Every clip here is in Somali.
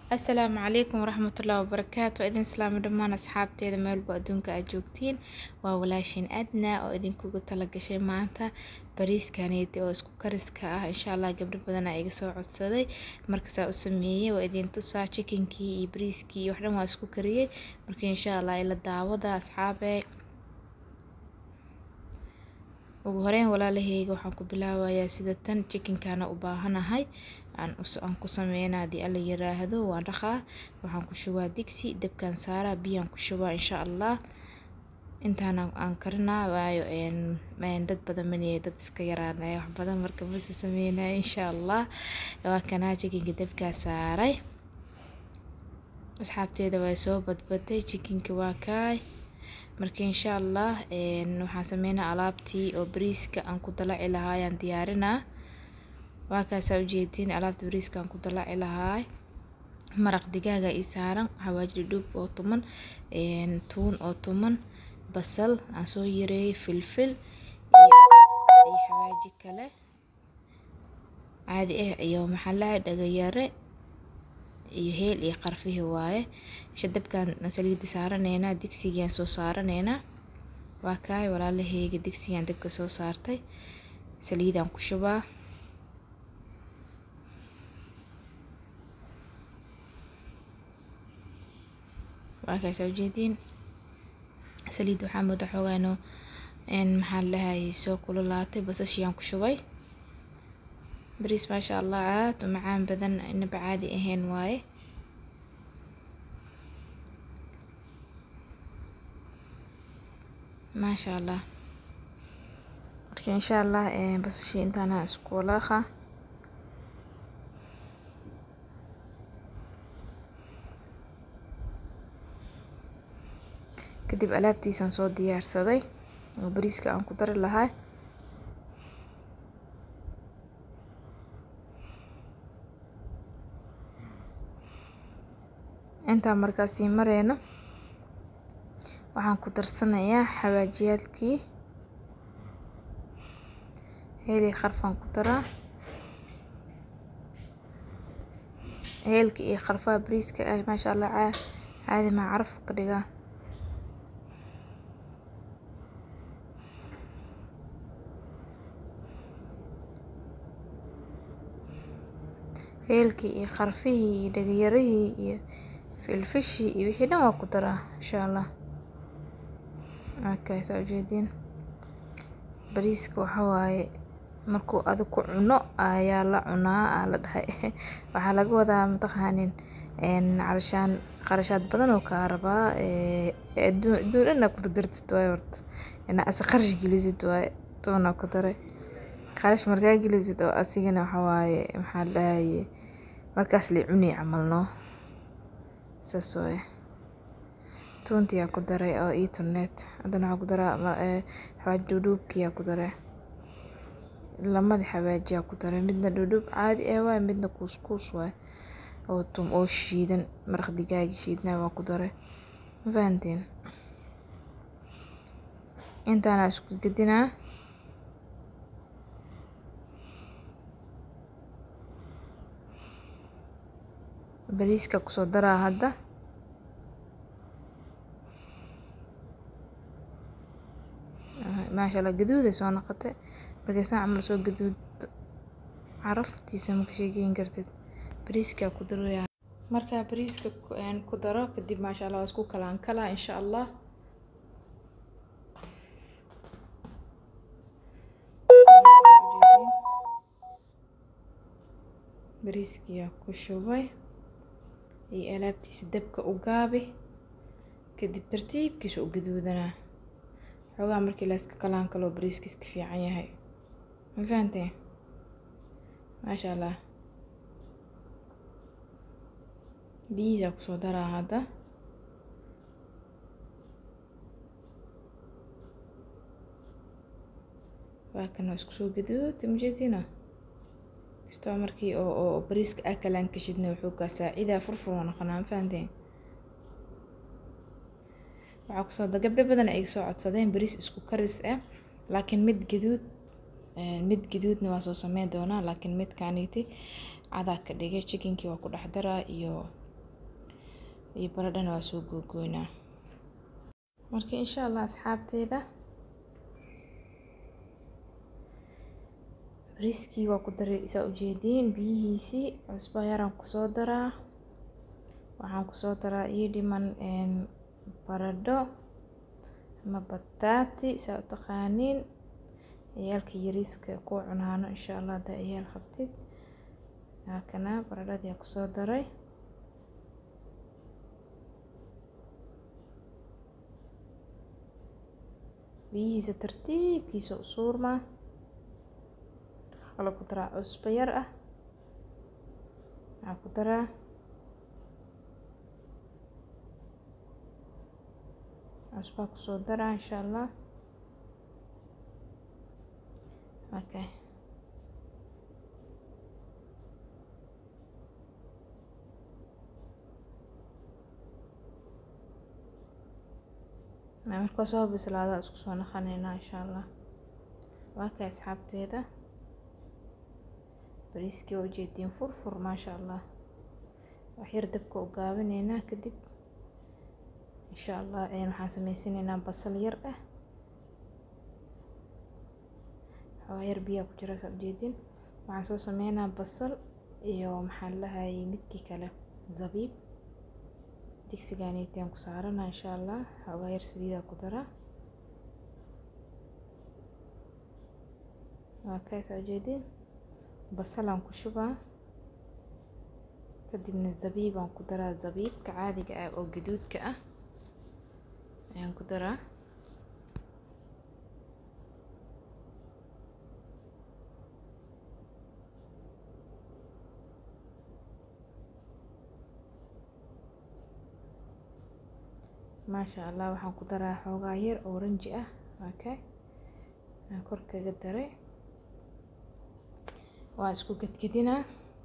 asalaamu calaykum waraxmatullaahi wabarakaatu waa idin salaamo dhammaan asxaabteeda meelba adduunka aad joogtiin waa walaashin adna oo idinkugu tala gashay maanta bariiskaneeti oo isku kariska ah insha allah gabdho badan aa iga soo codsaday markasaa u sameeyey waa idin tusaa chikinkii iyo bariiskii iyo waxdhan waa isku kariyey marka insha allah ila daawada asxaabe ugu horeyn walaalaheyga waxaan ku bilaabayaa sida tan chikinkaana u baahanahay aan ku sameynaa haddii alla yiraahdo waa dhaqaa waxaan ku shubaa digsi dabkaan saaraa biyaan ku shubaa insha allah intaan aan karinaa waayo dad badan maniye dad iska yaraanaya wax badan marka mase sameynaya insha allah waa kanaa chikinka dabkaa saaray asxaabteeda waa soo badbaday chikinka waa kaay marka insha allah waxaan sameynaa alaabtii oo bariiska aan ku dalaci lahaa ayaan diyaarinaa waa kaasaa ujeediin alaabta bariiska aan ku dalaci lahaa maraq digaaga ii saaran xawaaji dhudhuub oo tuman tuun oo tuman basal aan soo yareeyey filfil iyo xawaaji kale caadi ah iyo maxaa lahay dhagayare iyo heel iyo qarfihi waaye isha dabkaan saliida saaraneynaa digsigaan soo saaraneynaa waa kaay walaalaheyga digsigaan dabka soo saartay saliidaan ku shubaa waa kaasaa ujeediin saliid waxaa mooda xoogaa inuu maxaa lahayay soo kululaatay basashiyaan ku shubay bariis maasha allah aad u macaan badan inaba caadi ahayn waaye maasha allah marka insha allah basashii intaana isku walaaqa kadib alaabtiisaan soo diyaarsaday oo bariiska aan ku dari lahaa intaan markaasii mareyno waxaan ku darsanayaa xawaajiyaalkii heelii qarfaan ku daraa heelka iyo qarfaha bariiska ah maasha allah caadi maa caraf ka dhigaa heelkii iyo qarfihii iyo dhagayarihii iyo filfishii iyo wixii dhan waa ku daraa insha allah markaasaa ujeediin bariiska waxa waaye markuu adig ku cuno ayaa la cunaa aa la dhahay waxaa laga wadaa mataqaanin calashaan qarashaad badan oo kaa rabaa adduun adduun dhan ku dardartid waaye horta inaa ase qarash gelisid waaye toonaa ku daray qarash markaa gelisid oo asigana waxa waaye maxaa dhahaye markaas la cuni camalno saas waaye tuuntiyaa ku daray oo ii tunneed haddana waxaa ku daraa xawaaji dhudhuubkiyaa ku daray lamadii xawaajiyaa ku daray midna dhudhuub caadi ah waaye midna kuuskuus waaye oo tum oo shiidan maraq digaagi shiidnaa waa ku daray ma fahanteen intaana isku gedinaa bariiska kusoo daraa hadda maasha allah gaduuday soo noqotay markaysaan camal soo gaduud caraftiisa maka sheegeyn kartid bariiskaa ku daraya markaa bariiska ku daro kadib maasha allah waa isku kalaan kalaa insha allah bariiskiyaa ku shubay iyo alaabtiisa dabka u gaabi kadib tartiibkiisa u gaduudanaa xoogaa markii la iska kalaan kaloo bariiska iska fiican yahay ma fahanteen maasha allah biyihiisaa kusoo daraa hadda waa kan waa isku soo gaduuda majeediina kastoo markii oo oo bariiska aa kalaan kashidna wuxuu kaa saacidaa furfur waa noqonaa ma fahanteen waxaa kusoo da gabdho badan ay soo codsadeen bariis isku karis ah laakiin mid gaduud mid gaduudna waa soo sameyn doonaa laakiin midkaaniiti cadaa ka dhigay chikinkii waa ku dhex daraa iyo iyo baradhana waa soo googoynaa marka insha allah asxaabteeda bariiskii waa ku daray saa ujeediin biyihiisii cusbo yaraan kusoo daraa waxaan kusoo daraa ii dhiman baradho ama bataati saa u taqaaniin ciyaalka yariiska ku cunaano insha allah haddaa ciyaal qabtid haakana baradhadii aa kusoo daray biyihiisa tartiibkiisa u suurmaa kale ku daraa cusbo yar ah waxaa ku daraa cusbaa kusoo daraa insha allah okay markaa soo bislaada isku soo naqaneynaa insha allah waa kay asxaabteeda bariiskii waa ujeediin furfur maasha allah waxyar dabka u gaabineynaa kadib insha allah waxaan sameysanaynaa basal yar ah waxaa yar biyaa ku jira saa ujeedin waxaan soo sameynaa basal iyo maxaa lahayay midkii kale zabiib digsigaaniitiaan ku saarana insha allah xoogaa yar saliidaa ku daraa waa kay saa ujeedin basalaan ku shubaa kadibna zabiibaan ku daraa zabiibka caadiga ah oo gaduudka ah ayaan ku daraa maasha allah waxaan ku daraa xoogaa yar oo ranji ah okay aan kor kaga daray waa isku gedgedinaa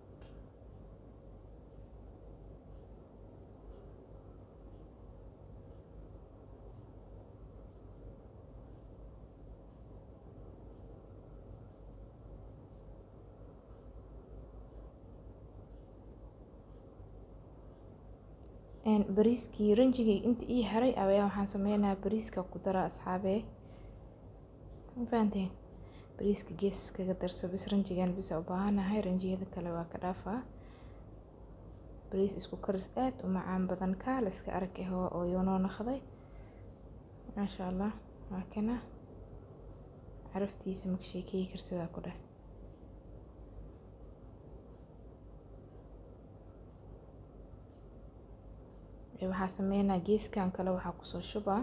bariiskii ranjigii inta ii haray ayaa waxaan sameynaa bariiska ku daraa asxaabee ma fahanteen bariiska gees kaga darso bis ranjigan bisa u baahanahay ranjiyada kale waa ka dhaafaa bariis isku karis aad u macaan badan kaala iska arag ah oo yoonoo naqday maasha allah waa kana caraftiisa maka sheekeyi karsidaa ku dheh waxaa sameynaa geeskan kale waxaa kusoo shubaa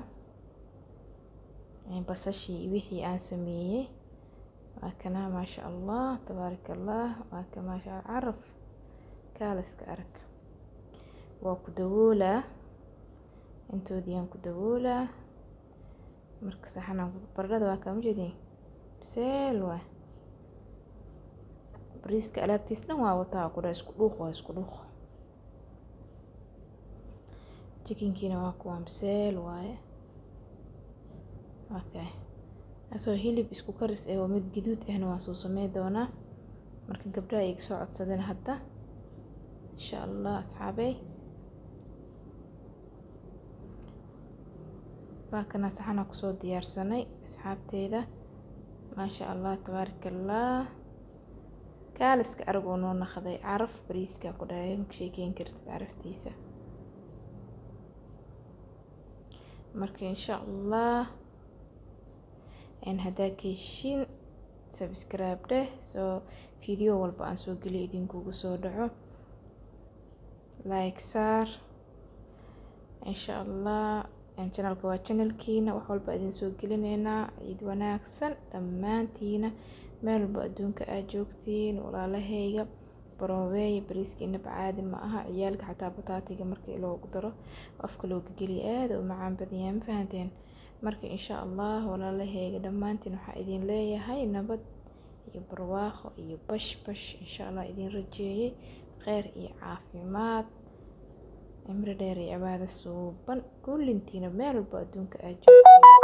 basashii wixii aan sameeyey waa kana maasha allah tabaaraka allah waa ka maasha caraf kaaliska arag waa ku dawoolaa intoodiiyaan ku dawoolaa marka saxanaan baradhada waa kaama jeedin biseel waa bariiska alaabtiis dhan waa wataa ku dhaa isku dhuuq waa isku dhuuq jikinkiina waa kuwaan biseel waaye okay asoo hilib isku karis ah oo mid gaduud ahna waan soo samey doonaa marka gabdhaha iga soo codsadeen hadda insha allah asxaabey waa kana saxanaa kusoo diyaarsanay asxaabteyda maasha allah tabaaraka allah kaaliska arag oo noo naqday caraf bariiska ku dhahay maka sheekeyn kartid caraftiisa marka insha allah haddaa ka heshiin subscribe dheh soo video walba aan soo geliyo idinkugu soo dhaco like saar insha allah channelka waa channelkiina wax walba idin soo gelineynaa ciid wanaagsan dhammaantiina meel walba adduunka aad joogtiin walaalahayga baroobeeya bariiska inaba caadi ma aha ciyaalka xataa bataatiga markii loogu daro afka looga geliya aada u macaan badanyahay ma fahanteen marka insha allah walaalahayga dhammaantiin waxaa idin leeyahay nabad iyo barwaaqo iyo bash bash insha allah idin rajeeyey kheyr iyo caafimaad cimri dheer iyo cibaado suuban kullintiina meel walba adduunka aad joogtiin